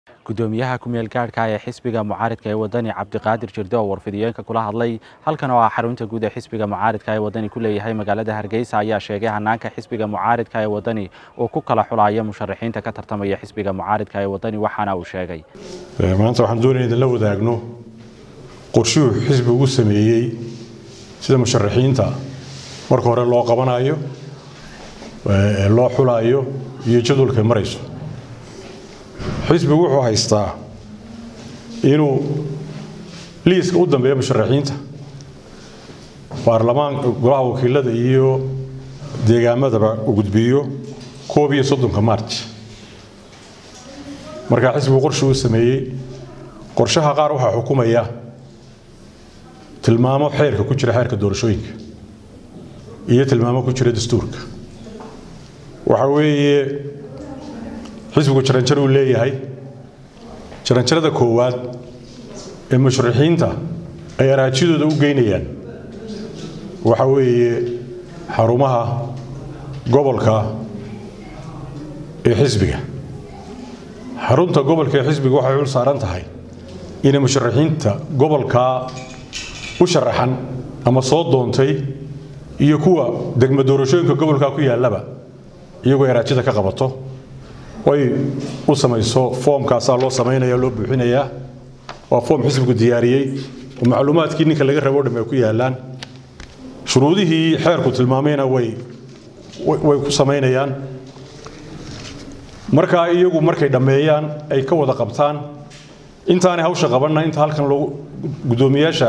gudoomiyaha ku-meel gaadhka ee xisbiga mucaaridka ee wadani cabdiqaadir jirde oo warfidiyeenka kula hadlay halkan oo ah xarunta guud ee xisbiga mucaaridka ee wadani ku leeyahay magaalada hargeysa ayaa sheegay hanaanka xisbiga mucaaridka ee wadani uu ku kala xulaya musharaxiinta ka tartamaya xisbiga mucaaridka ee wadani waxaana uu sheegay maanta waxaan doonaya idinla wadaagno qorshuhu xisbigu sameeyey sida musharaxiinta marka hore loo qabanayo loo xulayo iyo jadwalkay marayso xisbigu wuxuu haystaa inuu liiska u dambeeya musharaxiinta baarlamaan golaha wakiilada iyo deegaamadaba u gudbiyo koob iyo soddonka marj markaa xisbigu qorshi uu sameeyey qorshaha qaar waxaa xukumaya tilmaamo xeerka ku jira xeerka doorashooyinka iyo tilmaamo ku jira dastuurka waxa weeye xisbigu jaranjar uu leeyahay jaranjarada koowaad ee musharaxiinta ay araajidooda u geynayaan waxa weeye xarumaha gobolka ee xisbiga xarunta gobolka ee xisbiga waxay cul saaran tahay inay musharaxiinta gobolkaa u sharaxan ama soo doontay iyo kuwa degmo doorashooyinka gobolkaa ku yaallaba iyagoo araajida ka qabato way u samayso foomkaasaa loo samaynaya loo buuxinayaa waa foom xisbigu diyaariyey oo macluumaadkii ninka laga rabo o dham ay ku yaallaan shuruudihii xeerku tilmaamayna way way ku samaynayaan markaa iyagu markay dhammeeyaan ay ka wada qabtaan intaanay hawsha qabanna inta halkan loogu guddoomiyaasha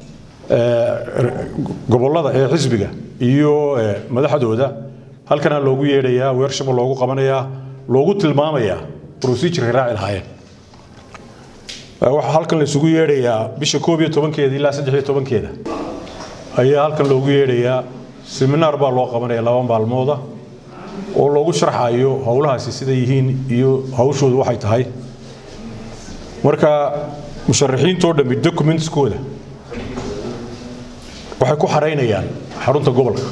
gobollada ee xisbiga iyo madaxdooda halkanaa loogu yeedhayaa weershaba loogu qabanayaa loogu tilmaamayaa procedureka raaci lahaayeen waxaa halkan la isugu yeedhayaa bisha koob iyo tobankeeda ilaa saddex iyo tobankeeda ayaa halkan loogu yeedhayaa seminaar baa loo qabanaya laba maalmooda oo loogu sharxayo howlahaasi siday yihiin iyo hawshoodu waxay tahay marka musharaxiintoo dhammi documentskooda waxay ku xaraynayaan xarunta gobolka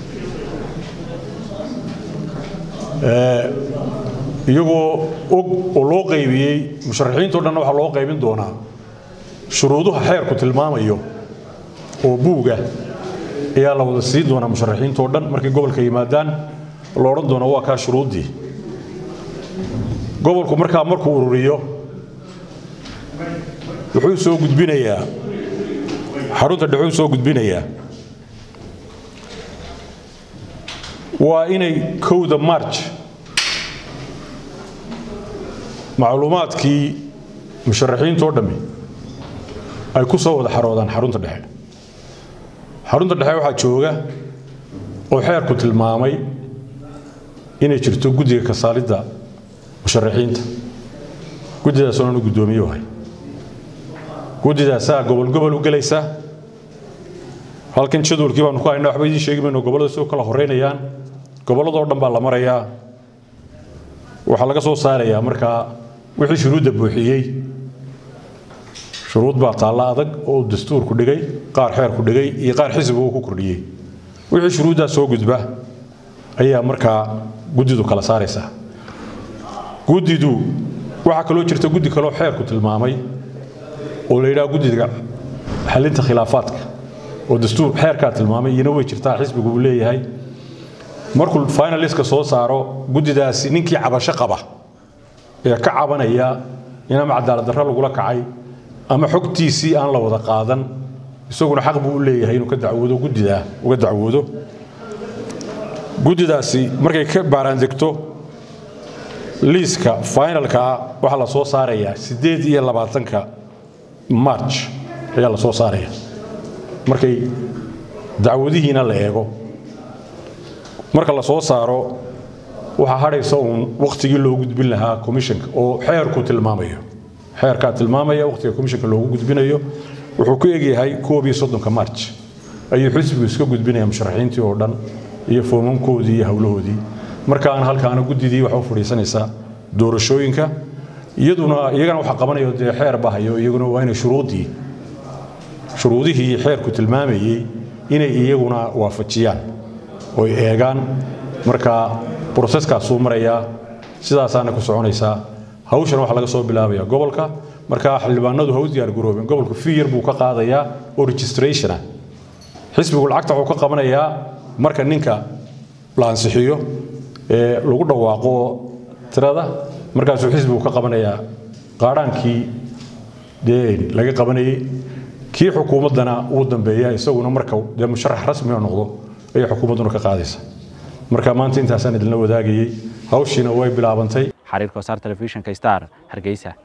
iyagoo og oo loo qaybiyey musharaxiintao dhanna waxaa loo qaybin doonaa shuruuduha xeerku tilmaamayo oo buuga ayaa la wada siin doonaa musharaxiintao dhan markay gobolka yimaadaan la odhan doona waa kaa shuruuddii gobolku markaa markuu ururiyo wuxuu soo gudbinayaa xarunta dhexuu soo gudbinayaa waa inay kowda marj macluumaadkii musharaxiintoo dhammi ay ku soo wada xaroodaan xarunta dhexe xarunta dhexe waxaa jooga oo xeerku tilmaamay inay jirto guddiga kasaalidda musharaxiinta guddidaas oonanu guddoomiye wahay guddidaasaa gobol gobol u gelaysa halkan jadwalkii baanu ku haynaa waxba idiin sheegi mayno gobollada si u kala horeynayaan gobolladoo dhan baa la marayaa waxaa laga soo saarayaa markaa wixii shuruudda buuxiyey shuruud baa taalla adag oo dastuurku dhigay qaar xeerku dhigay iyo qaar xisbigu ku kordhiyey wixii shuruuddaa soo gudba ayaa markaa guddidu kala saaraysaa guddidu waxaa kaloo jirta guddi kaloo xeerku tilmaamay oo la yidhaha guddiga xalinta khilaafaadka oo dastuur xeerkaa tilmaamay iyana way jirtaa xisbigu uu leeyahay markuu finaliska soo saaro guddidaasi ninkii cabasho qaba ee ka cabanaya in ama cadaalad darro lagula kacay ama xogtiisii aan la wada qaadan isaguna xaq buu u leeyahay inuu ka dacwoodo guddidaa uga dacwoodo guddidaasi markay ka baaraandegto liiska finalkaa waxaa la soo saarayaa siddeed iyo labaatanka marj ayaa la soo saaraya markay dacwadihiina la eego marka la soo saaro waxaa hadhaysa uun wakhtigii loo gudbin lahaa komishanka oo xeerku tilmaamayo xeerkaa tilmaamaya wakhtiga komishanka loogu gudbinayo wuxuu ku egyahay koob iyo soddonka marj ayuu xisbigu iska gudbinaya musharaxiintii oo dhan iyo foomamkoodii iyo howlahoodii markaana halkaana guddidii waxa u fadhiisanaysaa doorashooyinka iyaduna iyagana waxa qabanayo dee xeer bahayo iyaguna waa inay shuruuddii shuruudihii xeerku tilmaamayey inay iyaguna waafajiyaan oy eegaan marka broseskaasuu marayaa sidaasaana ku soconaysaa hawshana waxaa laga soo bilaabaya gobolka marka xildhibaanadu ha u diyaar garoobeen gobolku fee yar buu ka qaadayaa oo registration ah xisbigu lacagta wuxuu ka qabanayaa marka ninka la ansixiyo ee lagu dhawaaqo tirada markaasuu xisbigu ka qabanayaa qaadhaankii dee laga qabanayey kii xukuumaddana uu dambeeya isaguna marka dee musharax rasmiga noqdo ayay xukuumadduna ka qaadaysa marka maanta intaasaan idinla wadaagayey hawshiina way bilaabantay xariirka wasaar telefishinka star hargeysa